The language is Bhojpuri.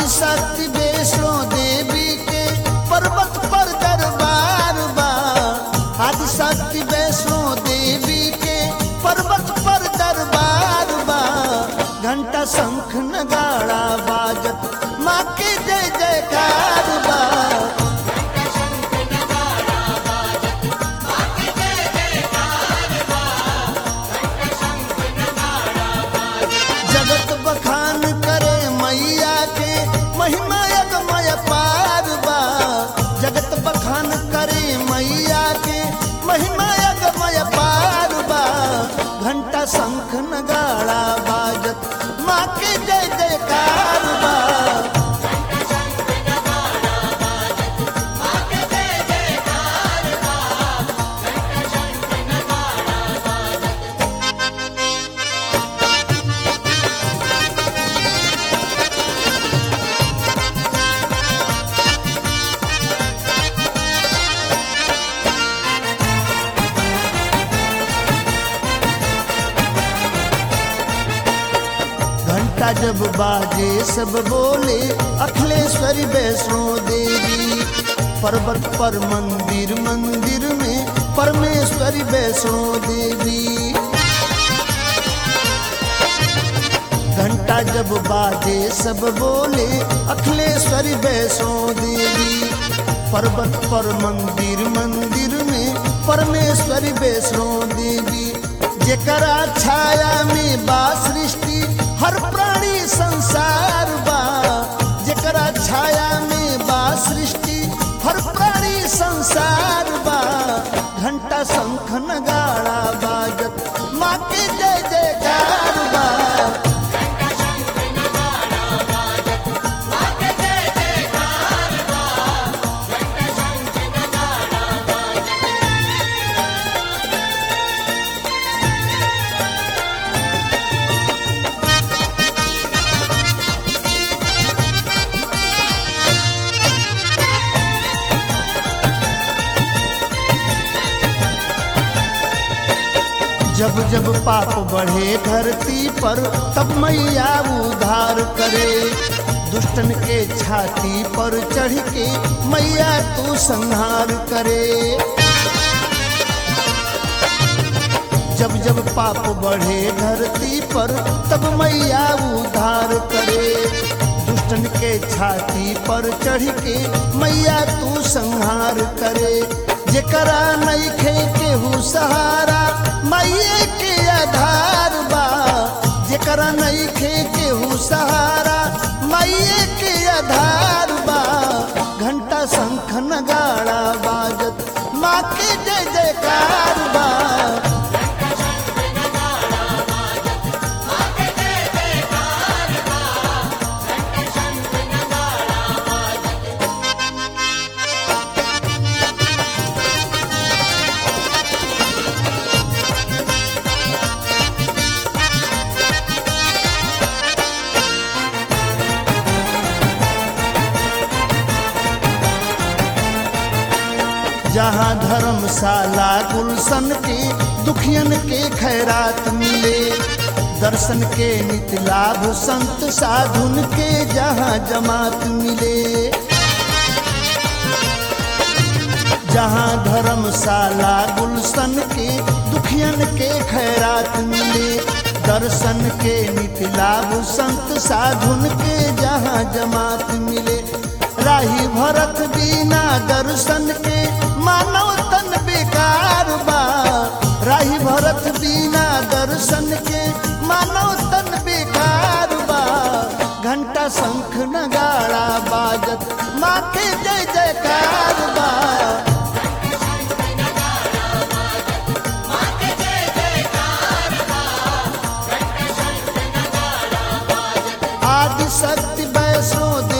आदिशक्ति वैष्णो देवी के पर्वत पर दरबार बा आदिशक्ति वैष्णो देवी के पर्वत पर दरबार बा घंटा शंख नगाड़ा बाजत माँ के जय जयकार बा जगत बखान करे मैया के महिमा यज्ञमय पार बा जगत बखान करे मैया के महिमा यज्ञमय पार बा घंटा शंख नगाड़ा बाजत माँ के जय जयकार बा घंटा जब बाजे सब बोले अखिलेश्वरी वैष्णो देवी पर्वत पर मंदिर मंदिर में परमेश्वरी वैष्णो देवी घंटा जब बाजे सब बोले अखिलेश्वरी वैष्णो देवी पर्वत पर मंदिर मंदिर में परमेश्वरी वैष्णो देवी जेकरा छाया में बा सृष्टि हर प्राणी संसार बा जेकरा छाया में बा सृष्टि हर प्राणी संसार बा घंटा शंख नगाड़ा बाजत माँ के जय जयकार बा जब जब पाप बढ़े धरती पर तब मैया उधार करे दुष्टन के छाती पर चढ़ के मैया तू संहार करे जब जब पाप बढ़े धरती पर तब मैया उधार करे दुष्टन के छाती पर चढ़ के मैया तू संहार करे जेकरा नइखे केहू सहारा मैये के आधार बा जेकरा नइखे केहू सहारा मैये के आधार बा घंटा शंख नगाड़ा बाजत माँ के जय जयकार बा जहाँ धर्मशाला गुलशन के दुखियन के खैरात मिले दर्शन के नित लाभ संत साधुन के जहाँ जमात मिले जहाँ धर्मशाला गुलशन के दुखियन के खैरात मिले दर्शन के नित लाभ संत साधुन के जहाँ जमात मिले राही भरत बिना दर्शन के मानव तन बेकार बा राही भरत बिना दर्शन के मानव तन बेकार बा घंटा शंख नगाड़ा बाजत माँ के जय जयकार बा आदि शक्ति वैष्णो